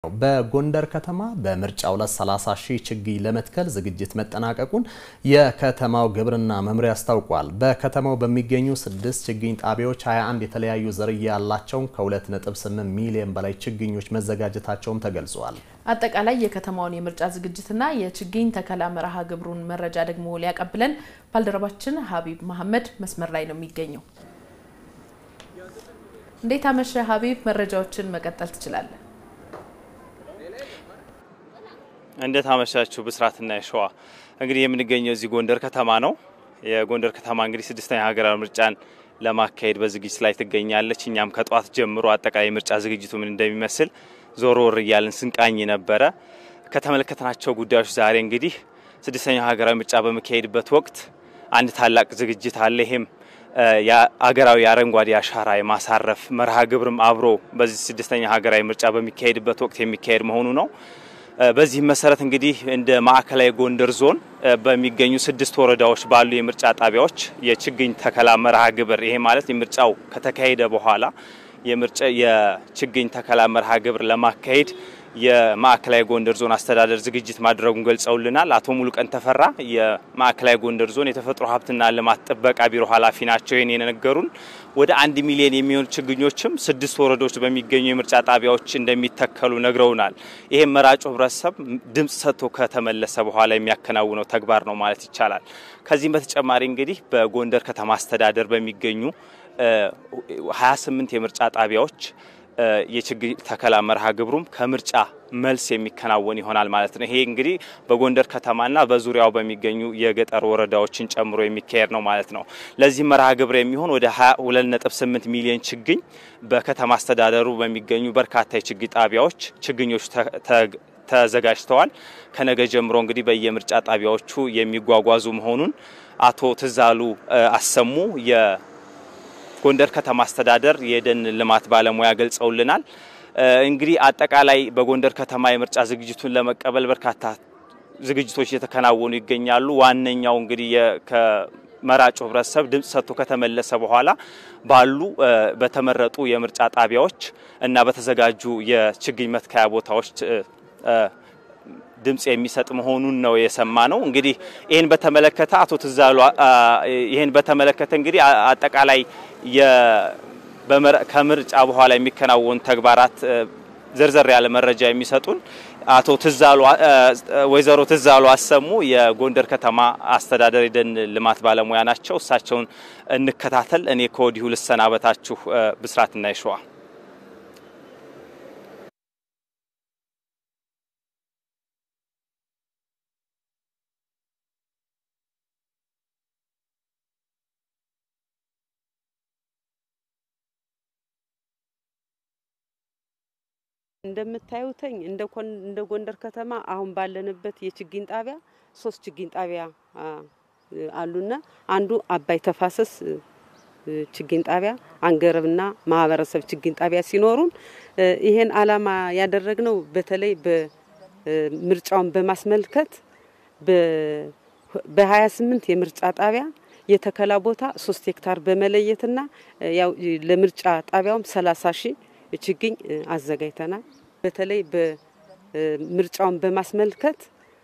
በጎንደር ከተማ በምርጫ ዕለት 30 ሺህ ችግኝ ለመትከል ዝግጅት መጠናቀቁን የከተማው ግብርና መምሪያ አስታውቋል። በከተማው በሚገኙ ስድስት ችግኝ ጣቢያዎች 21 የተለያዩ ዝርያ ያላቸው ከ2.8 ሚሊዮን በላይ ችግኞች መዘጋጀታቸውም ተገልጿል። አጠቃላይ የከተማውን የምርጫ ዝግጅትና የችግኝ ተከላ መርሃ ግብሩን መረጃ ደግሞ ሊያቀብለን ባልደረባችን ሀቢብ መሐመድ መስመር ላይ ነው የሚገኘው። እንዴት አመሸ ሀቢብ? መረጃዎችን መቀጠል ትችላለህ። እንዴት አመሻችሁ ብስራትና የሸዋ እንግዲህ የምንገኘው እዚህ ጎንደር ከተማ ነው። የጎንደር ከተማ እንግዲህ ስድስተኛ ሀገራዊ ምርጫን ለማካሄድ በዝግጅት ላይ ትገኛለች። እኛም ከጠዋት ጀምሮ አጠቃላይ ምርጫ ዝግጅቱ ምን እንደሚመስል ዞሮ ወር እያልን ስንቃኝ ነበረ። ከተመለከትናቸው ጉዳዮች ዛሬ እንግዲህ ስድስተኛው ሀገራዊ ምርጫ በሚካሄድበት ወቅት አንድ ታላቅ ዝግጅት አለ። ይሄም የአገራዊ አረንጓዴ አሻራ የማሳረፍ መርሃ ግብርም አብሮ በዚህ ስድስተኛ ሀገራዊ ምርጫ በሚካሄድበት ወቅት የሚካሄድ መሆኑ ነው። በዚህም መሰረት እንግዲህ እንደ ማዕከላዊ ጎንደር ዞን በሚገኙ ስድስት ወረዳዎች ባሉ የምርጫ ጣቢያዎች የችግኝ ተከላ መርሃ ግብር ይሄ ማለት የምርጫው ከተካሄደ በኋላ የችግኝ ተከላ መርሃ ግብር ለማካሄድ የማዕከላዊ ጎንደር ዞን አስተዳደር ዝግጅት ማድረጉን ገልጸውልናል። አቶ ሙሉቀን ተፈራ የማዕከላዊ ጎንደር ዞን የተፈጥሮ ሀብትና ልማት ጥበቃ ቢሮ ኃላፊ ናቸው። ይህን የነገሩን ወደ አንድ ሚሊዮን የሚሆኑ ችግኞችም ስድስት ወረዳዎች በሚገኙ የምርጫ ጣቢያዎች እንደሚተከሉ ነግረውናል። ይህም መራጩ ሕብረተሰብ ድምጽ ሰጥቶ ከተመለሰ በኋላ የሚያከናውነው ተግባር ነው ማለት ይቻላል። ከዚህም በተጨማሪ እንግዲህ በጎንደር ከተማ አስተዳደር በሚገኙ 28 የምርጫ ጣቢያዎች የችግኝ ተከላ መርሃ ግብሩም ከምርጫ መልስ የሚከናወን ይሆናል ማለት ነው። ይሄ እንግዲህ በጎንደር ከተማና በዙሪያው በሚገኙ የገጠር ወረዳዎችን ጨምሮ የሚካሄድ ነው ማለት ነው። ለዚህ መርሃ ግብር የሚሆን ወደ 22.8 ሚሊዮን ችግኝ በከተማ አስተዳደሩ በሚገኙ በርካታ የችግኝ ጣቢያዎች ችግኞች ተዘጋጅተዋል። ከነገ ጀምሮ እንግዲህ በየምርጫ ጣቢያዎቹ የሚጓጓዙ መሆኑን አቶ ትዛሉ አሰሙ ጎንደር ከተማ አስተዳደር የደን ልማት ባለሙያ ገልጸውልናል። እንግዲህ አጠቃላይ በጎንደር ከተማ የምርጫ ዝግጅቱን ለመቀበል በርካታ ዝግጅቶች እየተከናወኑ ይገኛሉ። ዋነኛው እንግዲህ ከመራጩ ሕብረተሰብ ድምጽ ሰጥቶ ከተመለሰ በኋላ ባሉ በተመረጡ የምርጫ ጣቢያዎች እና በተዘጋጁ የችግኝ መትከያ ቦታዎች ድምጽ የሚሰጥ መሆኑን ነው የሰማ ነው። እንግዲህ ይህን በተመለከተ አቶ ትዛሉ ይህን በተመለከተ እንግዲህ አጠቃላይ ከምርጫ በኋላ የሚከናወኑ ተግባራት ዘርዘር ያለ መረጃ የሚሰጡን አቶ ትዛሉ ወይዘሮ ትዛሉ አሰሙ የጎንደር ከተማ አስተዳደር የደን ልማት ባለሙያ ናቸው። እሳቸውን እንከታተል። እኔ ከወዲሁ ልሰናበታችሁ። ብስራትና ይሸዋ እንደምታዩተኝ እንደ ጎንደር ከተማ አሁን ባለንበት የችግኝ ጣቢያ ሶስት ችግኝ ጣቢያ አሉና አንዱ አባይ ተፋሰስ ችግኝ ጣቢያ፣ አንገረብና ማህበረሰብ ችግኝ ጣቢያ ሲኖሩን ይሄን አላማ ያደረግነው በተለይ በምርጫውን በማስመልከት በሀያ ስምንት የምርጫ ጣቢያ የተከላ ቦታ ሶስት ሄክታር በመለየትና ያው ለምርጫ ጣቢያውም ሰላሳ ሺህ ችግኝ አዘጋጅተናል። በተለይ በምርጫውን በማስመልከት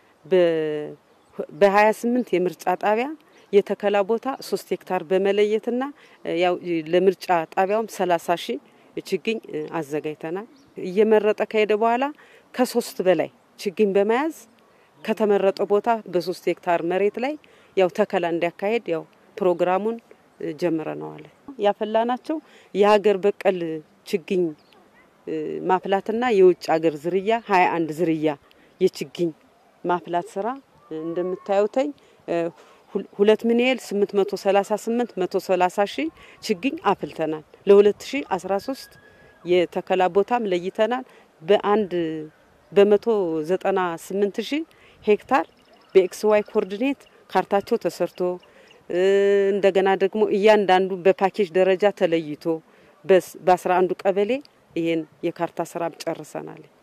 በሀያ ስምንት የምርጫ ጣቢያ የተከላ ቦታ ሶስት ሄክታር በመለየትና ያው ለምርጫ ጣቢያውም ሰላሳ ሺህ ችግኝ አዘጋጅተናል። እየመረጠ ከሄደ በኋላ ከሶስት በላይ ችግኝ በመያዝ ከተመረጠ ቦታ በሶስት ሄክታር መሬት ላይ ያው ተከላ እንዲያካሄድ ያው ፕሮግራሙን ጀምረነዋል። ያፈላናቸው የሀገር በቀል ችግኝ ማፍላትና የውጭ ሀገር ዝርያ ሀያ አንድ ዝርያ የችግኝ ማፍላት ስራ እንደምታዩተኝ ሁለት ሚሊዮን ስምንት መቶ ሰላሳ ስምንት መቶ ሰላሳ ሺህ ችግኝ አፍልተናል። ለሁለት ሺ አስራ ሶስት የተከላ ቦታም ለይተናል። በአንድ በመቶ ዘጠና ስምንት ሺህ ሄክታር በኤክስ ዋይ ኮኦርዲኔት ካርታቸው ተሰርቶ እንደገና ደግሞ እያንዳንዱ በፓኬጅ ደረጃ ተለይቶ በአስራ አንዱ ቀበሌ ይሄን የካርታ ስራ ጨርሰናል።